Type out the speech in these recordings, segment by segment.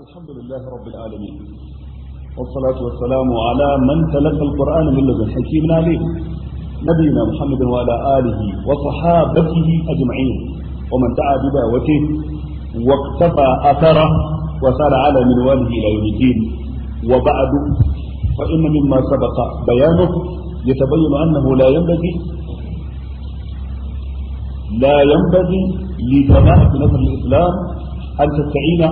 الحمد لله رب العالمين والصلاة والسلام على من تلقى القرآن من لدن حكيم عليم نبينا محمد وعلى آله وصحابته أجمعين ومن دعا بدعوته واقتفى أثره وسار على منواله إلى يوم الدين وبعد فإن مما سبق بيانه يتبين أنه لا ينبغي لا ينبغي لجماعة نصر الإسلام أن تستعين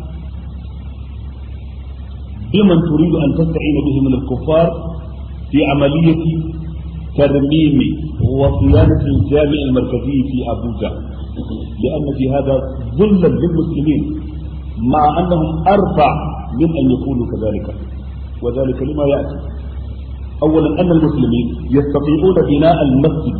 بمن تريد أن تستعين به من الكفار في عملية ترميم وصيانة الجامع المركزي في أبوجا لأن في هذا ذلا للمسلمين مع أنهم أرفع من أن يكونوا كذلك وذلك لما يأتي أولا أن المسلمين يستطيعون بناء المسجد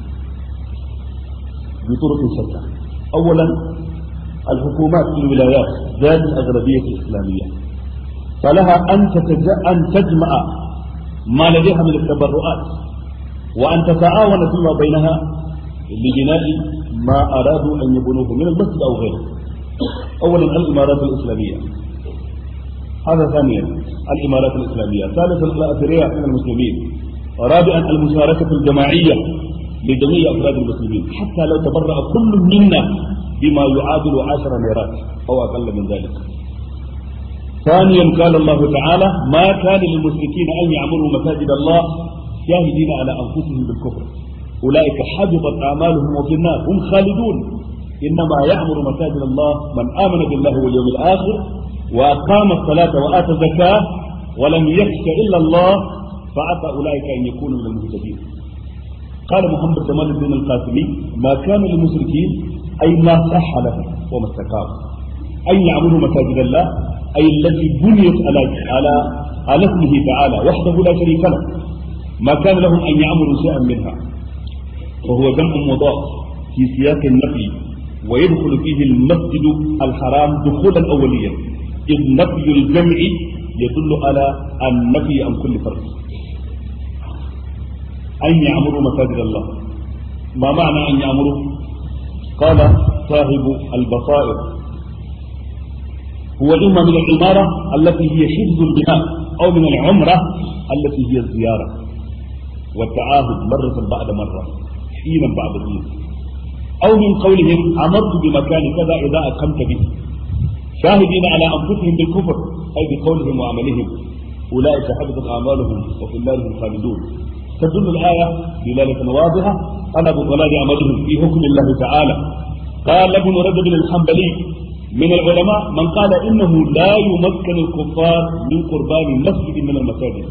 بطرق شتى أولا الحكومات في الولايات ذات الأغلبية الإسلامية فلها أن أن تجمع ما لديها من التبرعات وأن تتعاون فيما بينها لبناء ما أرادوا أن يبنوه من المسجد أو غيره أولا الإمارات الإسلامية هذا ثانيا الإمارات الإسلامية ثالثا الأثرياء من المسلمين رابعا المشاركة الجماعية لجميع أفراد المسلمين حتى لو تبرأ كل منا بما يعادل عشر ميرات أو أقل من ذلك ثانيا قال الله تعالى ما كان للمشركين أن يعمروا مساجد الله شاهدين على أنفسهم بالكفر أولئك حبطت أعمالهم وفي النار هم خالدون إنما يعمر مساجد الله من آمن بالله واليوم الآخر وأقام الصلاة وآتى الزكاة ولم يخش إلا الله فعسى أولئك أن يكونوا من المهتدين قال محمد جمال الدين القاسمي ما كان للمشركين أي ما صح لهم وما استقام أن يعمروا مساجد الله أي التي بنيت على على على اسمه تعالى وحده لا شريك له ما كان لهم أن يعمروا شيئا منها وهو جمع مضاف في سياق النفي ويدخل فيه المسجد الحرام دخولا أوليا إذ نفي الجمع يدل على النفي عن كل فرد أن يعمروا مساجد الله ما معنى أن يعمروا قال صاحب البصائر هو إما من العمارة التي هي حفظ البناء أو من العمرة التي هي الزيارة والتعاهد مرة بعد مرة حينا بعد حين أو من قولهم أمرت بمكان كذا إذا أقمت به شاهدين على أنفسهم بالكفر أي بقولهم وعملهم أولئك حبطت أعمالهم وفي النار هم خالدون تدل الآية دلالة واضحة على بطلان عملهم في حكم الله تعالى قال ابن رجب الحنبلي من العلماء من قال إنه لا يمكن الكفار من قربان مسجد من المساجد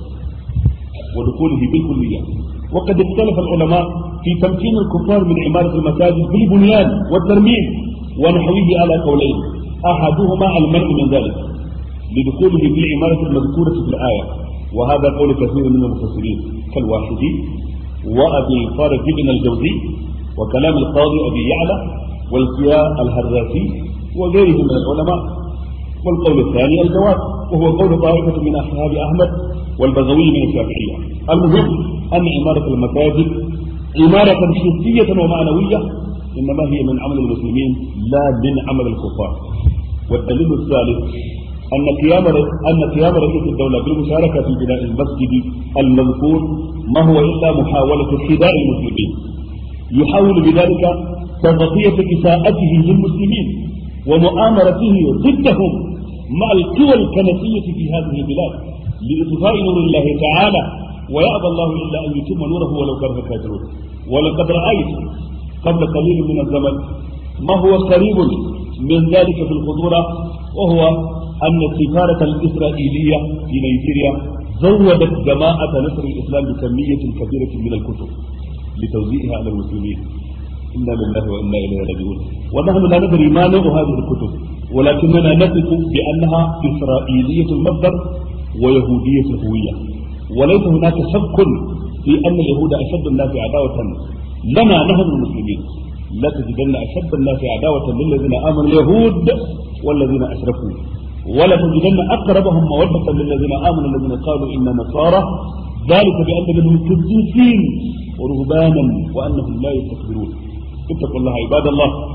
ودخوله بالكلية وقد اختلف العلماء في تمكين الكفار من عمارة المساجد بالبنيان والترميم ونحوه على قولين أحدهما المنع من ذلك لدخوله في العمارة المذكورة في الآية وهذا قول كثير من المفسرين كالواحدي وأبي الفارق بن الجوزي وكلام القاضي أبي يعلى والكياء الهراسي وغيرهم من العلماء والقول الثاني الجواب وهو قول طائفة من أصحاب أحمد والبغوي من الشافعية المهم أن عمارة المساجد عمارة حسية ومعنوية إنما هي من عمل المسلمين لا من عمل الكفار والدليل الثالث أن قيام أن قيام رئيس الدولة بالمشاركة في بناء المسجد المذكور ما هو إلا محاولة خداع المسلمين يحاول بذلك تغطية إساءته للمسلمين ومؤامرته ضدهم مع القوى الكنسية في هذه البلاد لإطفاء نور الله تعالى ويأبى الله إلا أن يتم نوره ولو كره الكافرون ولقد رأيت قبل قليل من الزمن ما هو قريب من ذلك في الخطورة وهو أن السفارة الإسرائيلية في نيجيريا زودت جماعة نصر الإسلام بكمية كبيرة من الكتب لتوزيعها على المسلمين إنا لله وإنا إليه راجعون ونحن لا ندري ما نوع هذه الكتب ولكننا نثق بأنها إسرائيلية المصدر ويهودية الهوية وليس هناك شك في أن اليهود أشد الناس عداوة لنا نحن المسلمين لا تجدن أشد الناس عداوة للذين آمنوا اليهود والذين أشركوا ولا تجدن أقربهم مودة للذين آمنوا الذين قالوا إنا نصارى ذلك بأن منهم قديسين ورهبانا وأنهم لا يستكبرون اتقوا الله عباد الله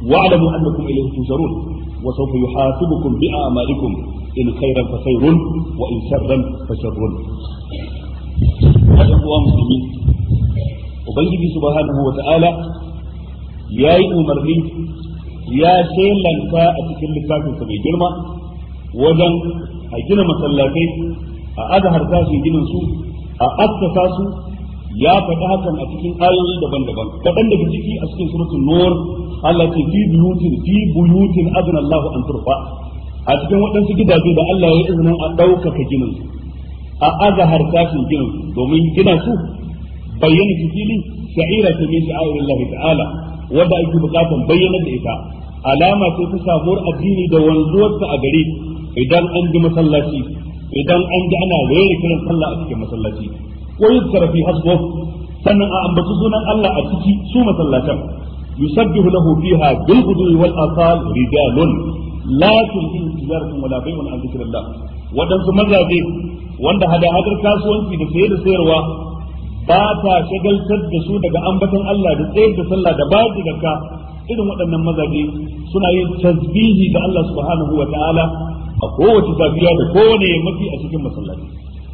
wa'lamu annakum ilayhi tusharun wa sawfa yuhasibukum bi a'malikum in khairan fa khairun wa in sharran fa sharrun hada kuwa musulmi ubangiji subhanahu wa ta'ala yayi umarni ya shelanta a cikin littafinsa mai girma wajen a gina masallatai a azhar tashin ginin su a assasa su ya faɗi hakan a cikin ayoyi daban-daban kaɗan daga ciki a cikin suratul nur Allah ce fi buyutin fi buyutin azna Allah an turfa a cikin waɗansu gidaje da Allah ya izinin a ɗaukaka ginin su a azhar tashin ginin su domin gina su bayyana su fili sha'ira ta min sha'irillah ta'ala wanda ake bukatan bayyana da ita alama ce ta samuwar addini da wanzuwarsa a gare idan an ji masallaci idan an ji ana rere kiran sallah a cikin masallaci ko yuzkara fi hasbu sannan a ambaci sunan Allah a ciki su masallatan yusabbihu lahu fiha bil ghudwi wal asal rijalun la tulhihim tijaratun wala bay'un an dhikrillah wadansu mazaje wanda hada hadar kasuwanci da saye da sayarwa ba ta shagaltar da su daga ambaton Allah da tsayar da sallah da bayar da zakka irin waɗannan mazaje suna yin tasbihi ga Allah subhanahu wa ta'ala a kowace safiya da kowane yammaci a cikin masallaci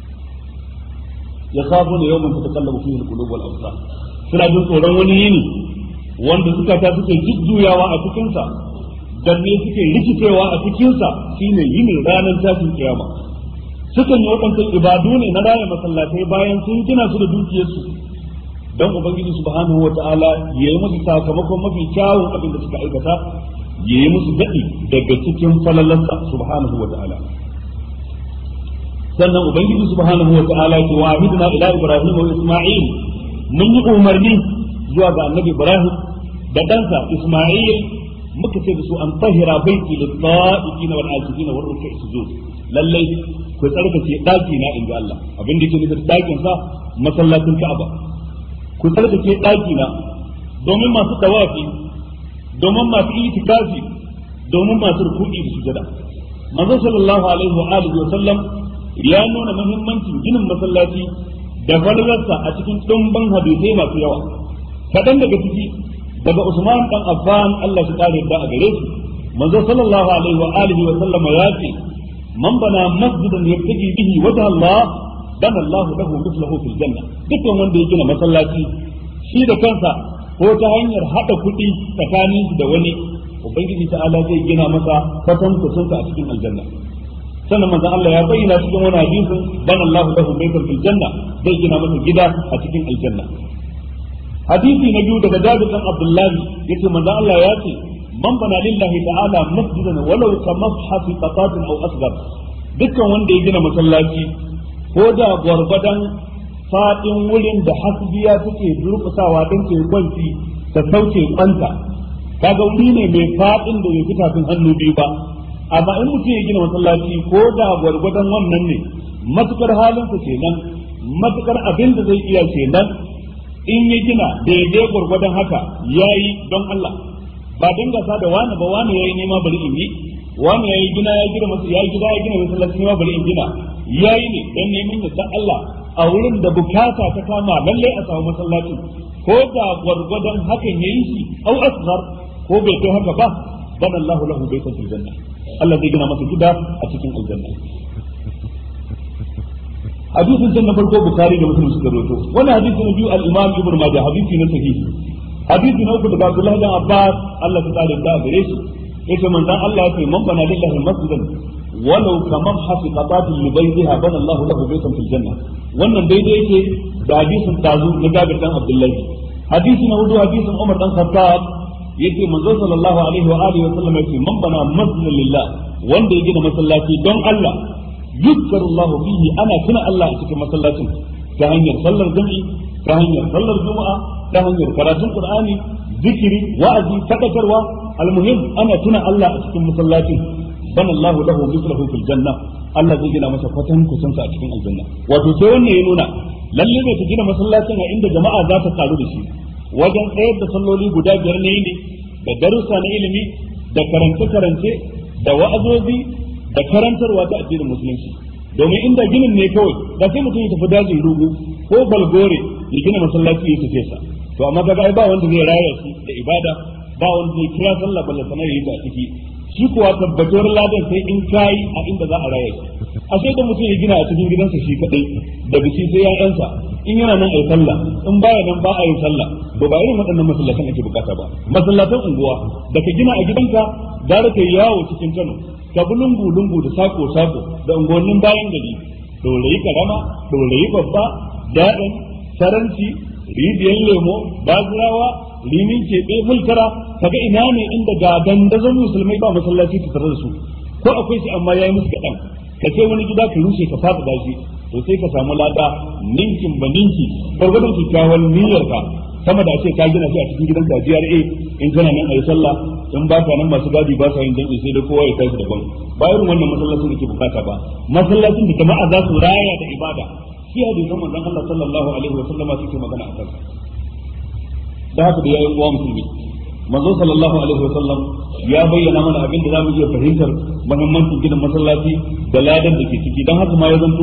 ya sabo ne yawan ta kallabu fihi al-qulub wal absar suna jin tsoron wani yini wanda suka ta suke jujjuyawa a cikin sa dan ne suke rikicewa a cikin sa shine yinin ranar tashin kiyama sukan yi waɗansu ibadu ne na raya masallatai bayan sun gina su da dukiyarsu don ubangiji subhanahu wa ta'ala ya yi musu sakamakon mafi kyawun abin da suka aikata ya yi musu daɗi daga cikin falalarsa subhanahu wa ta'ala sannan ubangiji subhanahu wa ta'ala ya ce wa ahidna ila ibrahim wa isma'il mun yi umarni zuwa ga annabi ibrahim da ɗansa isma'il muka ce da su an tahira baiti lit ta'ifina wal akifina wal ruk'i sujud lallai ku tsarkake daki na inda Allah abin da yake nufin dakin sa masallacin Ka'aba ku tsarkake daki na domin masu tawafi domin masu itikafi domin masu ruku'i da sujada manzo sallallahu alaihi wa alihi wa sallam ya nuna muhimmancin ginin masallaci da falalarsa a cikin dumban hadisai masu yawa kadan daga ciki daga Usman dan Affan Allah shi kare da a gare shi manzo sallallahu alaihi wa alihi wa sallam ya ce man bana masjidan yabtaji bihi wajha Allah dan Allah lahu mithluhu fil janna dukkan wanda ya gina masallaci shi da kansa ko ta hanyar hada kuɗi tsakanin da wani ubangiji ta'ala zai gina masa kwatan kusunta a cikin aljanna sannan manzon Allah ya bayyana cikin wani hadisin dan Allah lahu baytan fil janna zai gina masa gida a cikin aljanna hadisi na biyu daga Jabir bin Abdullah yace manzon Allah ya ce man bana lillahi ta'ala masjidan walau ka mashafi qatatin aw asghar dukkan wanda ya gina masallaci ko da gwargwadon fadin wurin da hasbiya take durkusawa din ke kwanci ta sauke kwanta kaga wuri ne mai fadin da bai fita tun hannu biyu ba amma in mutum ya gina masallaci ko da gwargwadon wannan ne matukar halinsa kenan matukar abin da zai iya kenan in ya gina daidai gwargwadon haka yayi don Allah ba dan gasa da wani ba wani yayi nema bari in yi wani yayi gina ya gina masa yayi gida ya gina masallaci nema bari in gina yayi ne dan neman yadda Allah a wurin da bukata ta kama lalle a samu masallaci ko da gwargwadon hakan yayi shi au asghar ko bai kai haka ba dan Allah lahu baitan fil janna Allah zai gina masa gida a cikin aljanna hadisin can na farko bukari da muslim suka rawaito wannan hadisi na biyu al-imam ibnu majah hadisi na sahihi hadisi na uku daga Abdullah bin Abbas Allah ta kare da gare shi yace manzon Allah ya ce man bana lillahi masjidan walau kaman hafiqatin li baytiha bana Allah lahu baytan fil janna wannan daidai yake da hadisin tazu na Jabir dan Abdullah hadisi na hudu hadisin Umar dan Khattab yace manzon sallallahu alaihi wa alihi wa sallam yace man bana masjidan lillah wanda ya gina masallaci don Allah yuzkaru Allah fihi ana tuna Allah a cikin masallacin ta hanyar sallar jami'i ta hanyar sallar juma'a ta hanyar karatun qur'ani zikiri wa'azi fadakarwa almuhim ana tuna Allah a cikin masallacin bana Allah lahu mithluhu fil janna Allah zai gina masa kwatan kusan sa a cikin aljanna wato sai wannan ya nuna lalle ne ta gina masallacin a inda jama'a za ta karu da shi wajen tsayar da salloli guda biyar ne ne da darussa na ilimi da karance karance da wa'azozi da karantarwa ta addinin musulunci domin inda ginin ne kawai da sai mutum ya tafi dajin rugu ko balgore ya gina masallaci ya tafi sa to amma kaga ai ba wanda zai raya su da ibada ba wanda zai kira sallah balla sanar yayi ta ciki shi kuwa tabbatuwar ladan sai in kai a inda za a raya shi a sai da mutum ya gina a cikin gidansa shi kadai da biki sai ya'yansa in yana nan ayi sallah in baya nan ba a yi sallah to ba irin waɗannan masallatan ake bukata ba masallatan unguwa da ka gina a gidanka gara ka yawo cikin Kano ka bi lungu lungu da sako sako da unguwannin bayan gari dorayi karama dorayi babba daɗin saranci rijiyar lemo bazirawa limin keɓe mulkara kaga ina ne inda ga dandazon musulmai ba masallaci ta tare da su ko akwai shi amma yayi musu kaɗan ka ce wani gida ka rushe ka fada dashi to sai ka samu lada ninkin ba ninki gwargwadon kyakkyawan niyyar ka sama da ce ka gina shi a cikin gidan ka GRA in kana nan ayi sallah in ba ka nan masu gadi ba sa yin danki sai da kowa ya tashi daban ba irin wannan masallacin da ke bukata ba masallacin da jama'a za su raya da ibada shi hadisan manzon Allah sallallahu alaihi wa sallama suke magana a kansa da haka da yayin uwa musulmi manzo sallallahu alaihi wa sallam ya bayyana mana abin da zamu iya fahimtar muhimmancin gina masallaci da ladan da ke ciki dan haka ma ya zanto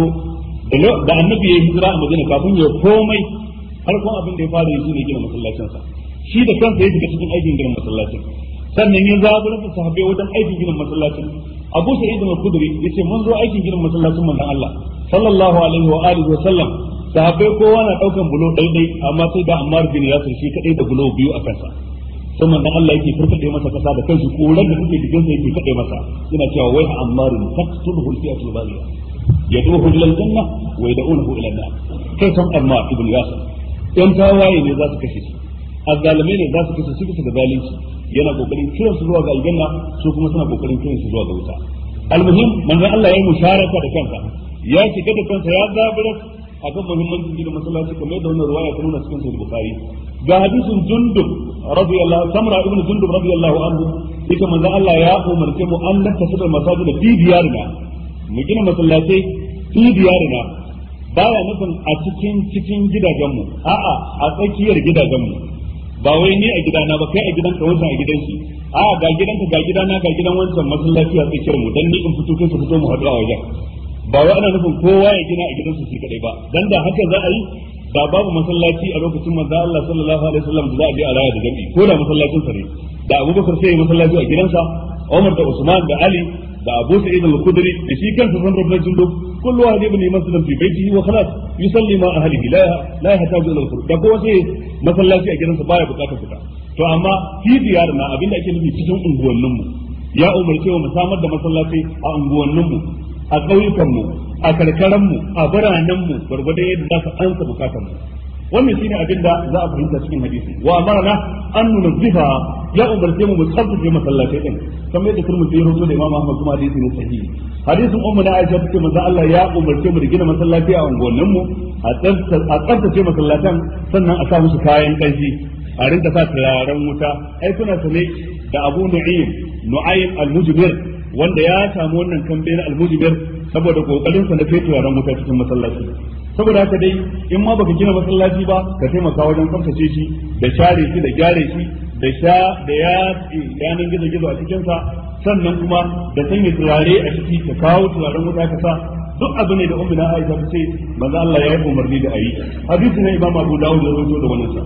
da annabi ya hijira a Madina kafin ya komai farkon abin da ya fara yi shine gina masallacin sa shi da kansa ya shiga cikin aikin gina masallacin sannan ya zaburar da sahabbai wajen aikin gina masallacin Abu Sa'id al-Khudri yace mun zo aikin gina masallacin manzon Allah sallallahu alaihi wa alihi wa sallam sahabbai kowa na daukan bulo daidai amma sai da Ammar bin Yasir shi kadai da bulo biyu a kansa sai manzon Allah yake furfade masa kasa da kansu koran da suke cikin sa yake kade masa yana cewa wai Ammar taqtuluhu al-fi'atu al-baghiya yad'uhu ila al-janna wa yad'uhu ila an-nar kai san Ammar ibn Yasir yan tawaye ne za su kashe shi azzalume ne za su kashe su bisa ga zalunci yana kokarin kiran su zuwa ga aljanna su kuma suna kokarin kiran su zuwa ga wuta almuhim manzon Allah ya yi musharaka da kansa ya shiga da kansa ya zabura akan muhimmancin gina masallaci kamar yadda wannan ruwaya ta nuna cikin sahih bukhari ga hadisin jundub radiyallahu samra ibn jundub radiyallahu anhu yake manzon Allah ya umarce mu an nakasa da masajid fi diyarina mu gina masallatai fi diyarina baya nufin a cikin cikin gidajenmu a'a a tsakiyar gidajenmu ba wai ni a gidana ba kai a gidanka wancan a gidan shi a'a ga gidanka ga gidana ga gidan wancan masallaci a tsakiyar mu dan ni in fito kai su fito mu haɗu a wajen ba wai ana nufin kowa ya gina a gidansa shi kadai ba dan da haka za a yi da babu masallaci a lokacin manzo Allah sallallahu alaihi wasallam da za a je a raya da jami'i ko da masallacin sa ne da Abubakar sai ya masallaci a gidansa Umar da Usman da Ali da Abu Sa'id al-Khudri da shi kansa san rabbul jundub kullu wahid ibn masjidan fi baytihi wa khalas yusalli ma ahlihi la la yahtaju ila al-khurj da kowa sai masallaci a gidansa baya bukatar fita to amma fi diyarna abinda ake nufi cikin unguwannin mu ya umarce mu samar da masallaci a unguwannin mu a ƙauyukan mu a karkaran mu a biranen mu gurgurda yadda za su ansa bukatar mu wannan shine abin da za a fahimta cikin hadisi wa amarna an nunzifa ya umarce mu mu tsaftace masallatai din kamar yadda kurmi ya rawaito da Imam Ahmad kuma hadisi ne sahihi hadisin ummu na Aisha take manzo Allah ya umarce mu da gina masallaci a unguwannin mu a tsaftace masallatan sannan a sa musu kayan kanshi a rinka sa turaren wuta ai kuna sane da Abu Nu'aym Nu'aym al-Mujbir wanda ya samu wannan kambe na al-Mujbir saboda kokarin sa na kai turaren wuta cikin masallaci saboda haka dai in ma baka gina masallaci ba ka taimaka wajen tsaftace shi da share shi da gyare shi da sha da ya yanan gizo gizo a cikin sa sannan kuma da sanya turare a ciki ka kawo turaren wuta ka sa duk abu ne da ummu na Aisha ta ce manzo Allah ya yi umarni da ayi hadisi ne Imam Abu Dawud ya rawaito da wannan sa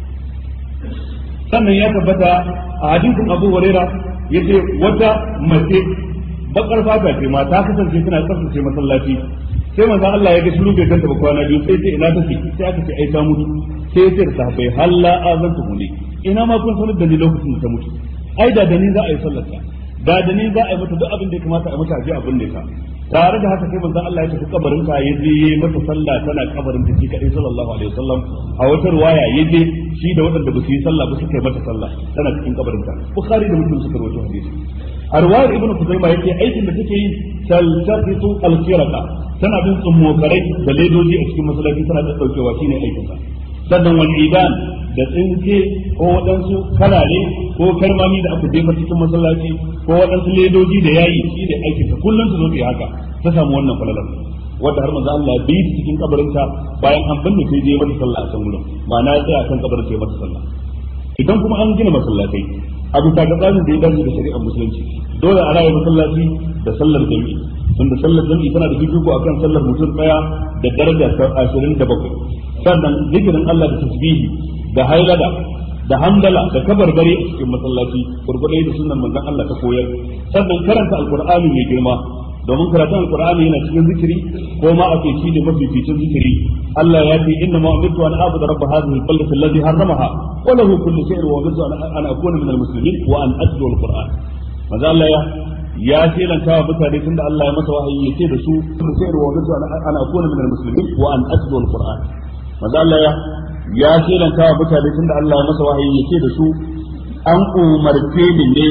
sannan ya tabbata a hadisin Abu Huraira yace wata mace bakar fata ce ma ta kasance tana tsaftace masallaci sai manzo Allah ya ga shiru bai ganta ba kwana biyu sai ce ina take sai aka ce ai ta mutu sai ya ce da sahabbai halla azantu huli ina ma kun sanar da ni lokacin da ta mutu ai da da ni za a yi sallar ta da da ni za a yi mata duk abin da ya kamata a mata a je a binne ta tare da haka sai manzo Allah ya tafi kabarin ta ya je yayi mata sallah tana kabarin ta shi kadai sallallahu alaihi wasallam a wata riwaya ya je shi da waɗanda ba su yi sallah ba suka yi mata sallah tana cikin kabarin ta bukhari da muslim suka rawaito hadisi a riwayar ibnu kuzaima yake aikin da take yi taltafitu al-khiraqa tana bin tsummokarai da ledoji a cikin masallaci tana da daukewa shine aikin ta sannan wal idan da tsinke ko waɗansu kalare ko karmami da aka jefa cikin masallaci ko waɗansu ledoji da yayi shi da aikin ta kullum su zo su yi haka ta samu wannan falalar wanda har manzo Allah bi cikin kabarinta bayan an binne sai je mata sallah a can gurin ma'ana ya tsaya kan kabarin sai mata sallah idan kuma an gina masallatai a bisa ga tsarin da ya dace da shari'ar musulunci dole a raya masallaci da sallar jami'i tunda sallar jami'i tana da fifiko akan sallar mutum daya da daraja ta ashirin da bakwai sannan zikirin Allah da tasbihi da hailada da hamdala da kabarbare a cikin masallaci gurgurdai da sunnan manzon Allah ta koyar sannan karanta alqur'ani mai girma domin karatun alqur'ani yana cikin zikiri ko ma a ce shi ne mafificin zikiri Allah ya ce inna ma umirtu an a'budu rabb hadhihi al-baldati alladhi harramaha wa lahu kullu shay'in wa umirtu an akuna min al-muslimin wa an atlu al-qur'an manzo Allah ya ya shelanta wa mutane tunda Allah ya masa wahayi ya ce da su kullu shay'in wa umirtu an akuna min al-muslimin wa an atlu al-qur'an manzo Allah ya ya shelanta wa mutane tunda Allah ya masa wahayi ya ce da su an umarce ni ne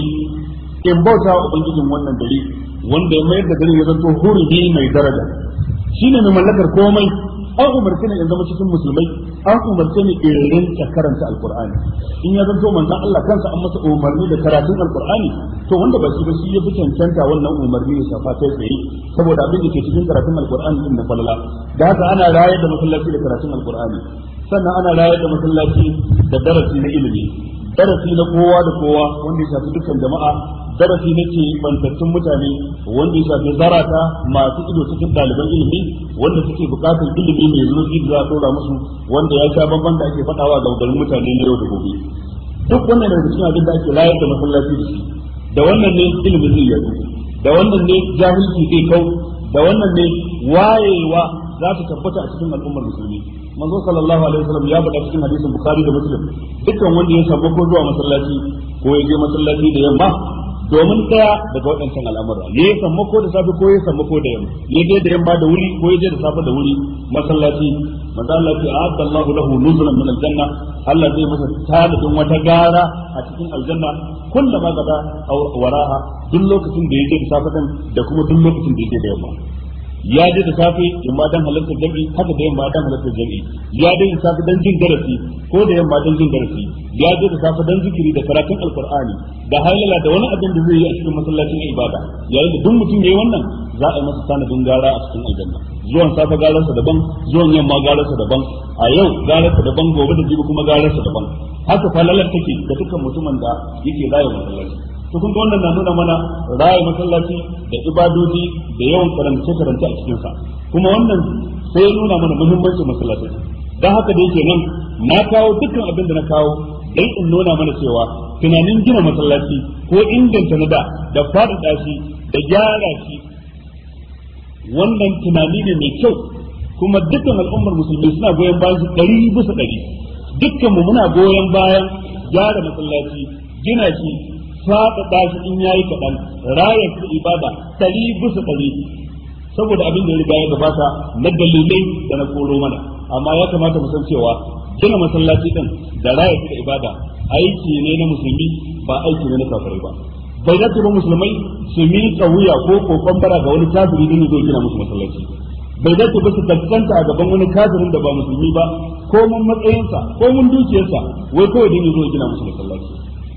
in bauta wa ubangijin wannan dare wanda ya mayar da dare ya zanto hurumi mai daraja shine mai mallakar komai an umarce ni in zama cikin musulmai an umarce ni in rinka karanta alqur'ani in ya zanto manzon Allah kansa an masa umarni da karatun alqur'ani to wanda ba shi ba shi ya fi cancanta wannan umarni ya shafa kai tsaye saboda abin da ke cikin karatun alqur'ani din na falala da haka ana rayar da masallaci da karatun alqur'ani sannan ana rayar da masallaci da darasi na ilimi darasi na kowa da kowa wanda ya shafi dukkan jama'a darasi na ke bantattun mutane wanda ya shafi zarata masu ido cikin ɗaliban ilimi wanda suke buƙatar ilimi mai zurfi da za a ɗora musu wanda ya sha bamban da ake faɗawa ga garin mutane na yau da gobe duk wannan daga cikin abin da ake rayar da masallaci da shi da wannan ne ilimin zai yadu da wannan ne jahilci zai kau da wannan ne wayewa za ta tabbata a cikin al'ummar musulmi manzo sallallahu alaihi wasallam ya faɗa cikin hadisin bukhari da muslim dukkan wanda ya samu ko zuwa masallaci ko ya je masallaci da yamma domin daya daga waɗancan al'amura ne ya samu ko da safe ko ya samu ko da yamma ya je da yamma da wuri ko ya je da safe da wuri masallaci manzo Allah ya a'adda Allahu lahu nuzulan min aljanna Allah zai masa talibin wata gara a cikin aljanna kullama gada waraha duk lokacin da ya je da safe da kuma duk lokacin da ya je da yamma ya je da safe yamma dan halartar jami'i haka da yamma dan halartar jami'i ya je da safe dan jin darasi ko da yamma dan jin darasi ya je da safe dan zikiri da karatun alqur'ani da halala da wani abin da zai yi a cikin masallacin ibada yayin da duk mutum yayi wannan za a yi masa sanadin gara a cikin aljanna zuwan safe gararsa daban zuwan yamma gararsa daban a yau gararsa daban gobe da jibi kuma gararsa daban haka falalar take da dukkan mutumin da yake rayuwa masallaci to kun ga wannan na nuna mana raya masallaci da ibadoji da yawan karance karance a cikin sa kuma wannan sai ya nuna mana muhimmancin masallaci dan haka da yake nan na kawo dukkan abin da na kawo dan in nuna mana cewa tunanin gina masallaci ko inganta na da da faɗaɗa shi da gyara shi wannan tunani ne mai kyau kuma dukkan al'ummar musulmi suna goyon bayan su ɗari bisa ɗari dukkan mu muna goyon bayan gyara masallaci gina shi faɗaɗa shi in yayi kaɗan rayar su ibada ɗari bisa ɗari saboda abin da ya riga ya gabata na dalilai da na koro mana amma ya kamata mu san cewa gina masallaci ɗin da rayar su da ibada aiki ne na musulmi ba aiki ne na kafirai ba bai dace ba musulmai su miƙa wuya ko kokon bara ga wani kafiri din zo gina musu masallaci bai dace ba su kaskanta a gaban wani kafirin da ba musulmi ba ko mun matsayinsa ko mun dukiyarsa wai kawai din zo gina musu masallaci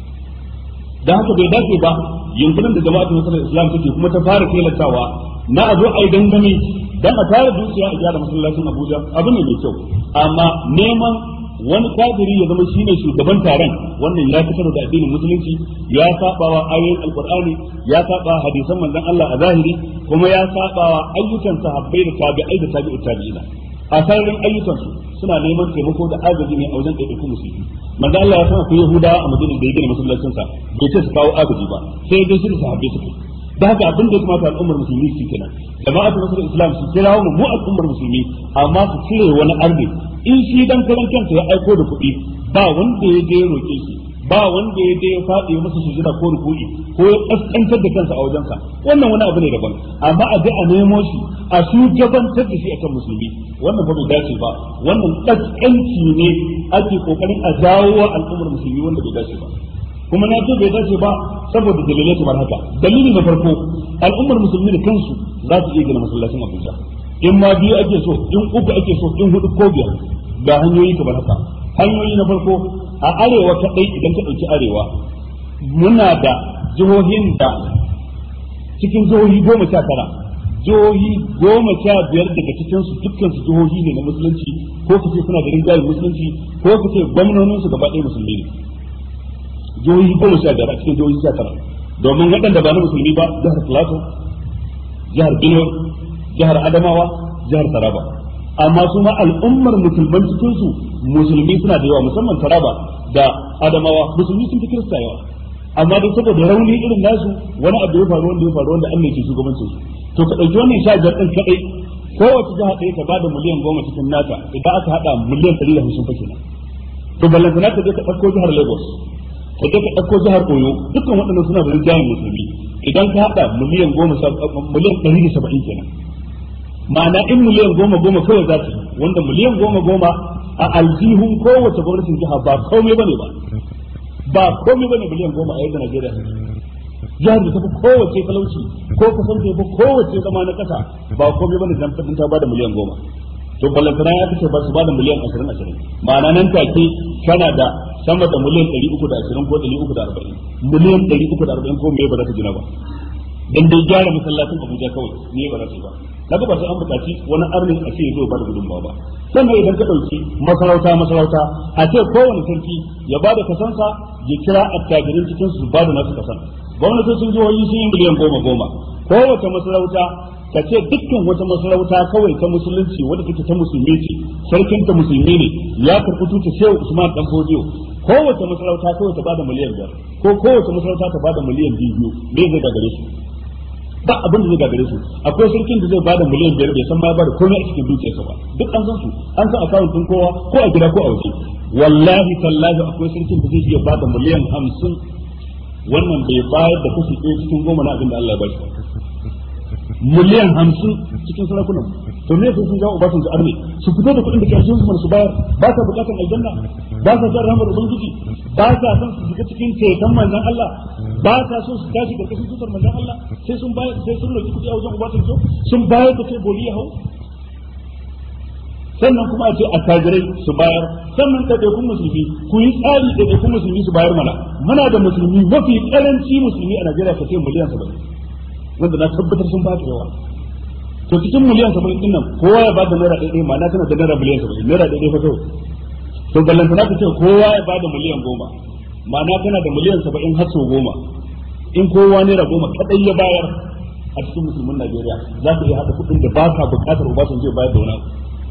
da haka bai dace ba yankunan da jama'atul musulmi islam take kuma ta fara kelatawa na a zo a yi dangane dan a tare dukiya a gyara masallacin Abuja abu ne mai kyau amma neman wani kafiri ya zama shine shugaban taron wannan ya fitar da addinin musulunci ya saba wa ayoyin alqur'ani ya saba hadisan manzon Allah a zahiri kuma ya saba wa ayyukan sahabbai da tabi'ai da tabi'ut tabi'ina a sararin ayyukan su suna neman taimako da agaji ne a wajen ɗaiɗaiku musulmi manzon Allah ya san akwai yahudawa a madina da ya gina masallacin sa bai ce su kawo agaji ba sai dai su da sahabbai suka da haka abin da ya kamata al'ummar musulmi su kenan jama'atul nasarar islam su kira mu mu al'ummar musulmi amma su cire wani arni in shi dan karan kansa ya aiko da kuɗi ba wanda ya je ya roke shi ba wanda ya je ya faɗi masa sujada ko ruku'i ko ya kaskantar da kansa a wajensa wannan wani abu ne daban amma a je a nemo shi a shugabantar da shi akan musulmi wannan ba bai dace ba wannan kaskanci ne ake kokarin a jawo wa al'ummar musulmi wanda bai dace ba kuma na ce bai dace ba saboda dalilai kamar haka dalili na farko al'ummar musulmi da kansu za su iya gina masallacin Abuja in ma biyu ake so in uku ake so in hudu ko biyar ga hanyoyi kamar haka hanyoyi na farko a arewa kadai idan ka dauki arewa muna da jihohin da cikin jihohi goma sha tara jihohi goma sha biyar daga cikin su dukkan su jihohi ne na musulunci ko kace suna da rinjayen musulunci ko kace gwamnonin su gaba ɗaya musulmi ne jihohi goma sha biyar a cikin jihohi sha tara domin waɗanda ba na musulmi ba jihar Plateau jihar Benue jihar Adamawa jihar Taraba amma su ma al'ummar musulman cikin su musulmi suna da yawa musamman Taraba da adamawa musulmi sun fi kirista yawa amma dai saboda rauni irin nasu wani abu ya faru wanda ya faru wanda Allah ke shugabancin su to ka dauki wannan sha biyar din kadai kowace jiha ɗaya ta bada miliyan goma cikin nata idan aka hada miliyan ɗari da hamsin fa kenan to ballantana ka je ka ɗauko jihar Lagos ka je ka ɗauko jihar Oyo dukkan waɗannan suna da rinjayen musulmi idan ka hada miliyan goma miliyan ɗari da saba'in kenan ma'ana in miliyan goma goma kawai za su wanda miliyan goma goma a aljihun kowace gwamnatin jiha ba komai bane ba ba komai bane miliyan goma a yadda Najeriya jihar da tafi kowace talauci ko kasan tafi kowace zama na kasa ba komai bane dan fadin ta bada miliyan goma to ballantana ya kace ba su bada miliyan ashirin ashirin ma'ana nan take kana da sama da miliyan ɗari uku da ashirin ko ɗari uku da arba'in miliyan ɗari uku da arba'in ko me ba za ta gina ba dan dai gyara masallacin Abuja kawai ne ba za ta yi ba kaga ba sai an buƙaci wani arnin a ce ya zo ba da gudunmawa ba sannan idan ka ɗauki masarauta masarauta a ce kowane sarki ya ba da kasansa ya kira attajirin cikin su ba da nasu kasan gwamnatocin jihohi sun yi miliyan goma goma kowace masarauta ka ce dukkan wata masarauta kawai ta musulunci wadda take ta musulmi ce sarkin ta musulmi ne ya karɓi tuta shehu usman dan fodiyo kowace masarauta kawai ta bada miliyan biyar ko kowace masarauta ta bada miliyan biyu me zai gagare su ba abin da zai gagare su akwai sarkin da zai bada miliyan biyar bai san ma ba da komai a cikin dukiyarsa ba duk an san su an san akawun din kowa ko a gida ko a waje wallahi tallahi akwai sarkin da zai iya bada miliyan hamsin wannan bai bayar da kashi ɗaya cikin goma na abin da Allah ya bashi miliyan hamsin cikin sarakunan to me sai sun ga ubatun su arne su fito da kuɗin da kashin su su bayar ba sa bukatan aljanna ba sa son rahmar ubangiji ba sa son su shiga cikin ceton manzon Allah ba sa so su tashi karkashin tutar manzon Allah sai sun bayar sai sun roki kuɗi a wajen ubatun su sun bayar da kai boli ya hau sannan kuma a ce attajirai su bayar sannan ɗaiɗaikun musulmi ku yi tsari ɗaiɗaikun musulmi su bayar mana muna da musulmi mafi ƙaranci musulmi a Najeriya ka ce miliyan saba'in wanda na tabbatar sun ba ta yawa to cikin miliyan saba'in din nan kowa ya bada naira ɗaya ma na tana da naira miliyan saba'in naira ɗaya fa kawai to ballantana ka ce kowa ya bada miliyan goma ma na tana da miliyan saba'in har sau goma in kowa naira goma kaɗai ya bayar a cikin musulmin Najeriya za ka iya haɗa kuɗin da ba ka buƙatar Obasanjo ya bayar da wani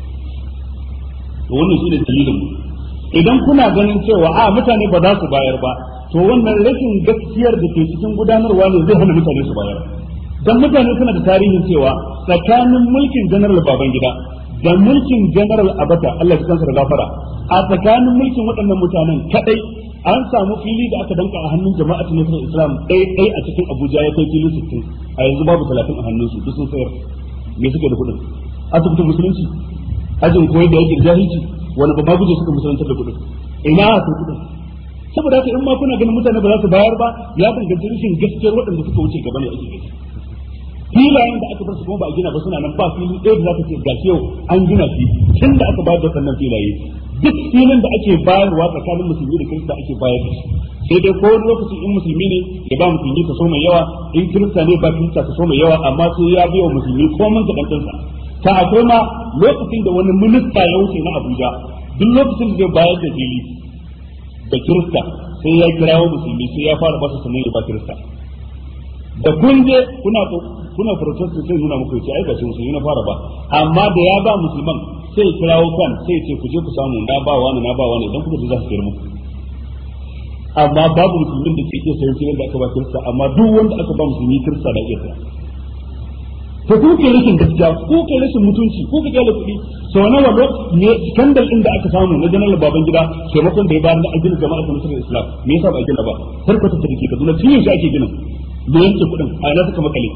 to wannan shi ne dalilin idan kuna ganin cewa a mutane ba za su bayar ba to wannan rashin gaskiyar da ke cikin gudanarwa ne zai hana mutane su bayar dan mutane suna da tarihin cewa tsakanin mulkin general babangida da mulkin general abata Allah ya kansa da gafara a tsakanin mulkin waɗannan mutanen kadai an samu fili da aka danka a hannun jama'atul nasarar islam ɗaya ɗaya a cikin abuja ya kai fili sittin a yanzu babu talatin a hannunsu duk sun sayar me suke da kuɗin asibitin musulunci ajin koyar da yakin jahilci wani ba guje suka musulantar da kuɗin ina su kuɗin saboda haka in ma kuna ganin mutane ba za su bayar ba ya danganci rashin gaskiyar waɗanda suka wuce gaba ne ake gani filayen da aka bar su kuma ba a gina ba suna nan ba fili ɗaya da za ka ce ga yau an gina shi tun da aka bayar da sannan filaye duk filin da ake bayarwa tsakanin musulmi da kirista ake bayar da shi sai dai ko wani lokaci in musulmi ne ya ba musulmi kaso mai yawa in kirista ne ba kirista kaso mai yawa amma sai ya biya musulmi ko mun ka dantansa ta akwai ma lokacin da wani minista ya wuce na Abuja duk lokacin da zai bayar da fili da kirista sai ya kirawo musulmi sai ya fara ba su sanin ya ba kirista da kun je kuna kuna protest sai nuna muku ce ai ba sun yi na fara ba amma da ya ba musulman sai kirawo kan sai ce ku je ku samu na ba wani na ba wani idan kuka ji za su kira muku amma babu musulmin da ke iya sayan filin da aka ba kirista amma duk wanda aka ba musulmi kirista da iya saya to ku ke rashin gaskiya ku ke rashin mutunci ku ke kyale kuɗi sau nawa ne skandal din da aka samu na janar baban gida taimakon da ya bayar na ajiyar jama'a ta nasarar islam me yasa ba a gina ba sarkata ta dake kaduna tun yaushe ake gina da yanke kuɗin a ina suka makale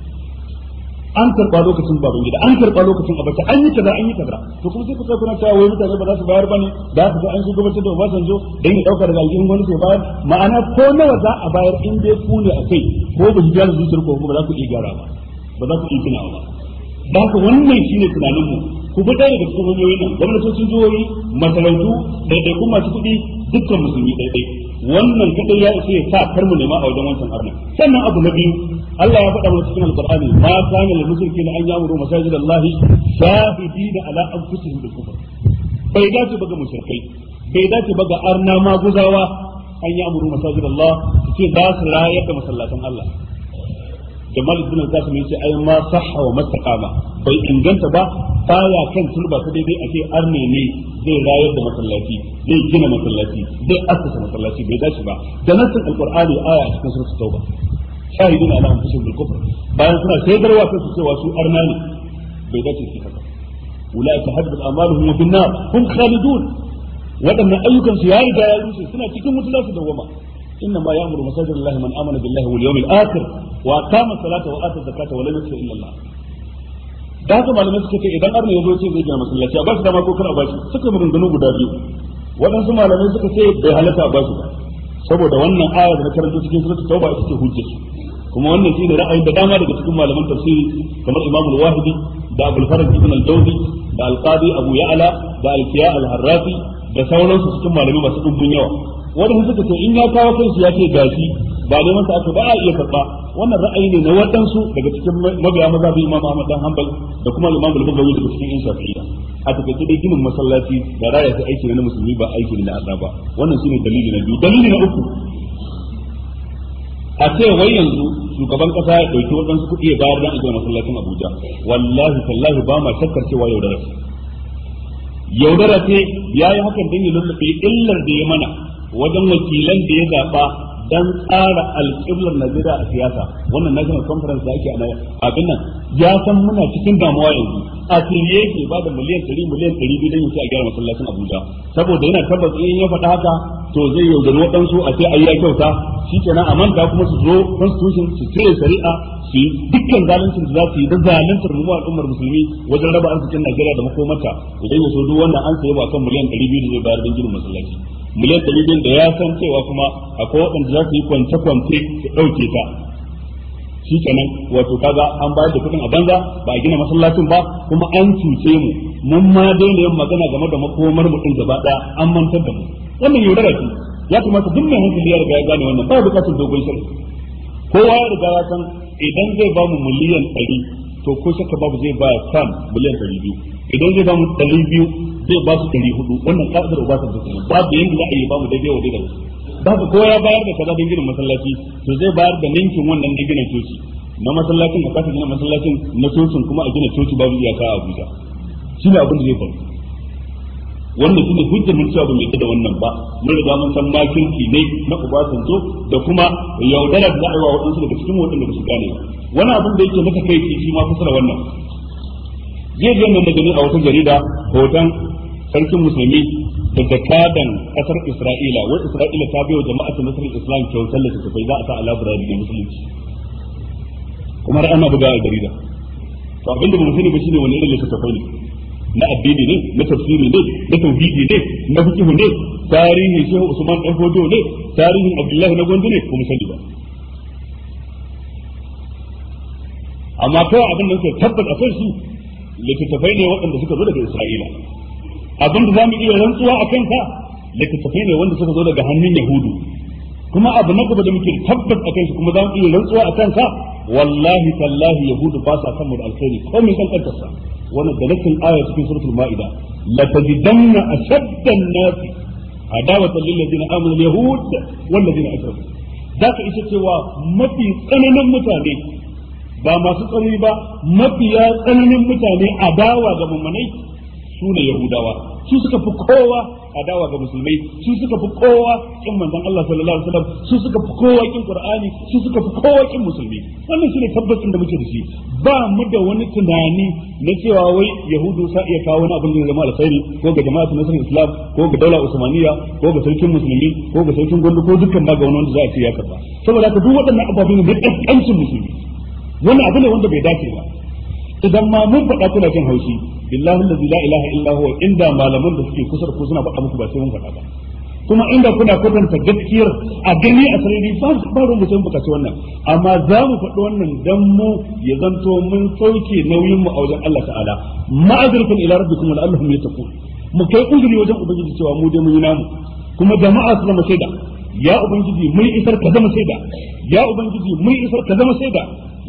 an karɓa lokacin baban gida an karɓa lokacin abacha an yi kaza an yi kaza to kuma sai ku sai kuna cewa wai mutane ba za su bayar bane da su ga an shugabanci da Obasanjo dan ya dauka daga aljihun wani sai bayar ma'ana ko nawa za a bayar in dai ku ne a kai ko ba gyara zuciyar ko ba za ku iya gyara ba ba za ku iya tunawa ba da haka wannan shine tunanin mu ku bi ɗaya daga cikin hanyoyin nan gwamnatocin jihohi masarautu ɗaiɗaikun masu kuɗi dukkan musulmi ɗaiɗai wannan kadai ya isa ya sa kar mu nema a wajen wancan arna sannan abu na biyu Allah ya faɗa mana cikin alqur'ani ma kana lil mushrikeena an ya'muru masajid Allah shahidina ala anfusihim bil kufr bai dace ba ga mushrikai bai dace ba ga arna maguzawa an ya'muru masajid Allah su ce za su rayar da masallatan Allah Jamal ibn al-Qasim yace ai ma sahha wa mastaqama bai inganta ba baya kan turba ta daidai a ce arne ne zai rayar da masallaci zai gina masallaci zai assasa masallaci bai dace ba da nassin alqur'ani aya a cikin suratul tauba shahidun ala anfusihim bil kufr bayan suna shaidarwa kansu cewa su arna ne bai dace su haka ulaika hadbat amaluhum wa bin nar hum khalidun wadannan ayyukan su ya riga ya rushe suna cikin wuta za su dawwama إنما يأمر مساجد الله من آمن بالله واليوم الآخر وأقام الصلاة وآتى الزكاة ولم يخش إلا الله da haka malamai suka ce idan arna ya zo ce zai gina masallaci a ba shi dama ko kar a ba shi suka maganganu guda biyu waɗansu malamai suka ce bai halatta a ba shi ba saboda wannan ayar da na karanta cikin suratul tauba ita ce hujjar kuma wannan shine ra'ayin da dama daga cikin malaman tafsiri kamar Imam al-Wahidi da Abdul Faraj ibn al-Dawdi da Al-Qadi Abu Ya'la da Al-Fiya al-Harrafi da sauransu cikin malamai masu dubbun yawa wanda suka ce in ya kawo kansu ya ce gashi ba ne masa aka ba a iya karba wannan ra'ayi ne na waɗansu daga cikin mabiya mazhabi Imam Ahmad dan Hanbal da kuma Imam Al-Bukhari daga cikin yan Shafi'iyya a takaice dai ginin masallaci da raya ta aiki ne na musulmi ba aiki ne na Allah ba wannan shine dalili na biyu dalili na uku a ce wai yanzu shugaban kasa ya dauki waɗansu kuɗi ya bayar dan a gina masallacin Abuja wallahi tallahi ba ma shakkar cewa yaudara ce yaudara ce yayi hakan dan ya lullube illar da ya mana wajen wakilan da ya zaɓa dan tsara alƙiblar Najeriya a siyasa wannan national conference da ake a abin nan ya san muna cikin damuwa yanzu a tiliye yake ba da miliyan ɗari miliyan ɗari biyu don yace a gyara masallacin Abuja saboda yana tabbas in ya faɗa haka to zai yaudari waɗansu a ce ayi ya kyauta shi kenan a manta kuma su zo constitution su cire shari'a su yi dukkan zaluncin da za su yi da zaluntar mu al'ummar musulmi wajen raba arzikin Najeriya da makomata idan ya so duk wannan an sayi ba kan miliyan ɗari biyu da zai bayar don ginin masallaci miliyan ɗari biyu da ya san cewa kuma akwai waɗanda za su yi kwance-kwance su ɗauke ta shi kenan wato kaga an bayar da kuɗin a banza ba a gina masallacin ba kuma an cuce mu mun ma daina yin magana game da makomar mu ɗin gaba ɗaya an mantar da mu wannan yaudara ce ya kamata duk mai hankali ya riga ya gane wannan ba bukatar dogon shirin kowa ya riga ya san idan zai ba mu miliyan ɗari to ko shakka babu zai ba kan miliyan ɗari biyu idan zai ba mu ɗari biyu zai ba su ɗari hudu wannan ka'idar ba ta dukkan babu yanda za a yi ba mu daidai wa daidai ba ka ko ya bayar da kaza don ginin masallaci to zai bayar da ninkin wannan da gina coci na masallacin a kasa gina masallacin na cocin kuma a gina coci babu iyaka a Abuja shi ne abin da zai faru wannan shine hujjar mun cewa ba mai da wannan ba mun riga mun san makirki ne na Obasanjo da kuma yaudara da za a yi wa waɗansu daga cikin waɗanda ba su gane ba wani abin da yake maka kai shi ma kusa da wannan zai ga nan da gani a wata jarida hoton sarkin musulmi da jakadan kasar Isra'ila wai Isra'ila ta bai wa jama'atu nasarar Islam kyautar da tafai za a sa a labirari da musulunci kuma har ana buga a jarida to abin da ba mu sani ba shine wani irin littattafai ne na addini ne na tafsiri ne na tauhidi ne na fiqh ne tarihi shehu Usman dan Fodo ne tarihin Abdullahi na Gondo ne ko mu sani ba amma kawai abin da suka tabbata a kansu littattafai ne waɗanda suka zo daga Isra'ila abin da za mu iya rantsuwa a kansa littattafai ne wanda suka zo daga hannun Yahudu kuma abu na gaba da muke tabbas a kansa kuma za mu iya rantsuwa a kansa wallahi tallahi Yahudu ba sa san mu da alkhairi ko mai san kantarsa wannan da nakin aya cikin suratul Ma'ida la tajidanna ashadda an-nas adawatan lil ladina amanu al-yahud wal ladina ashraku zaka isa cewa mafi tsananin mutane ba masu tsanani ba mafiya tsananin mutane adawa ga mummunai su ne yahudawa su suka fi kowa adawa ga musulmai su suka fi kowa kin manzon Allah sallallahu alaihi wasallam su suka fi kowa kin qur'ani su suka fi kowa kin musulmi wannan shine tabbacin da muke da shi ba mu da wani tunani na cewa wai yahudu sa iya kawo wani abin da zama alkhairi ko ga jama'atu nasarar islam ko ga daula usmaniya ko ga sarkin musulmi ko ga sarkin gondo ko dukkan ba ga wani wanda za a ce ya karba saboda haka duk waɗannan ababen ne da kancin musulmi wannan abu ne wanda bai dace ba idan ma mun faɗa kuna jin haushi billahi allazi la ilaha illa huwa inda malaman da suke kusa da ku suna faɗa muku ba sai mun faɗa ba kuma inda kuna kwatanta gaskiyar a gani a sarari ba su ba ruwan mutum bukaci wannan amma za mu faɗi wannan dan mu ya zanto mun sauke nauyin mu a wajen Allah ta'ala ma'azirkan ila rabbikum wa allahum yattaqun mu kai uzuri wajen ubangiji cewa mu dai mun yi namu kuma jama'a su zama shaida ya ubangiji mun isar ka zama shaida ya ubangiji mun isar ka zama shaida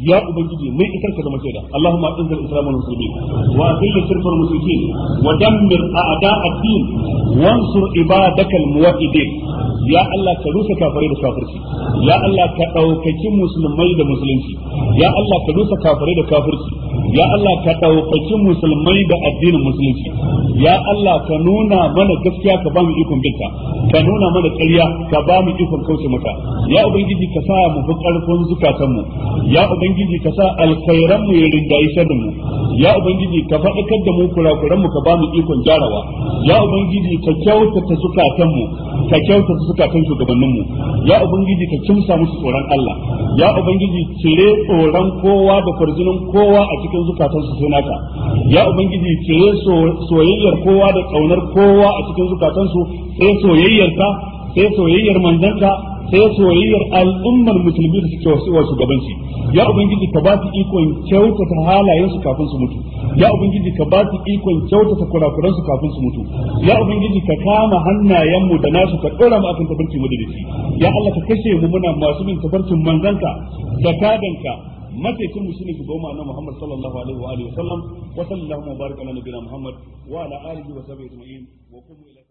ya ubangiji mai isar ka zama shaida Allahumma inzil islam wal muslimin wa azil shirka wal mushrikin wa dammir a'da ad-din wansur ibadakal muwahhidin ya Allah ka rusa kafirai da kafirci ya Allah ka daukaki musulmai da musulunci ya Allah ka rusa kafirai da kafirci ya Allah ka daukaki musulmai da addinin musulunci ya Allah ka nuna mana gaskiya ka ba mu ikon binta ka nuna mana ƙarya ka ba mu ikon kauce mata ya ubangiji ka sa mu fi ƙarfin zukatanmu ya ubangiji ka sa alkhairan mu ya rinjayi sharrin mu ya ubangiji ka faɗakar da mu kurakuran mu ka ba mu ikon gyarawa ya ubangiji ka kyautata zukatanmu ka kyautata zukatan shugabannin mu ya ubangiji ka kimsa musu tsoron Allah ya ubangiji cire tsoron kowa da farjinin kowa a cikin zukatansu sai naka ya ubangiji cire soyayyar kowa da kaunar kowa a cikin zukatansu sai soyayyarka sai soyayyar manzanka sai soyayyar al'ummar musulmi da suke wasu wasu gabanci ya ubangiji ka ba su ikon kyautata halayen su kafin su mutu ya ubangiji ka ba su ikon kyautata kurakuran su kafin su mutu ya ubangiji ka kama hannayen mu da nasu ka dora mu akan tabarci mu da ya Allah ka kashe mu muna masu bin tabarcin manzanka da kadanka mataikin mu shine shugaban annabi Muhammad sallallahu alaihi wa alihi wa sallam wa sallallahu wa baraka ala nabiyina Muhammad wa ala alihi wa sahbihi ajma'in wa qumu ila